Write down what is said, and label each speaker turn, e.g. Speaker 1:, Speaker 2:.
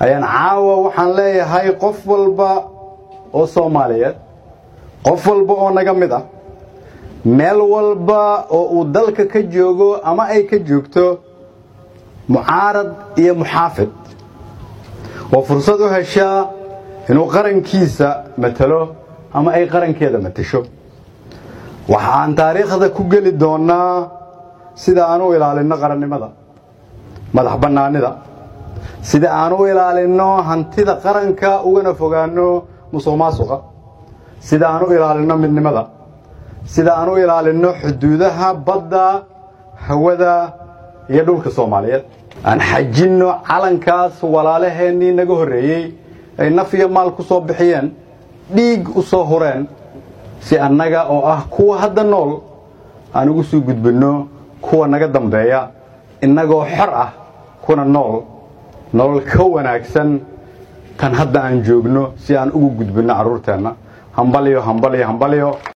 Speaker 1: ayaan caawa waxaan leeyahay qof walba oo soomaaliyeed qof walba oo naga mid ah meel walba oo uu dalka ka joogo ama ay ka joogto mucaarad iyo muxaafid oo fursad u heshaa inuu qarankiisa matalo ama ay qarankeeda matasho waxaan taariikhda ku geli doonnaa sida aan u ilaalinno qarannimada madax bannaanida sida aan u ilaalinno hantida qaranka ugana fogaanno musuq maasuqa sida aan u ilaalinno midnimada sida aan u ilaalinno xuduudaha badda hawada iyo dhulka soomaaliyeed aan xajinno calankaas walaalaheennii naga horreeyey ay naf iyo maal ku soo bixiyeen dhiig u soo hureen si annaga oo ah kuwa hadda nool aan ugu sii gudbinno kuwa naga dambeeya innagoo xor ah kuna nool nolol ka wanaagsan tan hadda aan joogno si aan ugu gudbinno carruurteenna hambalyo hambalyo hambalyo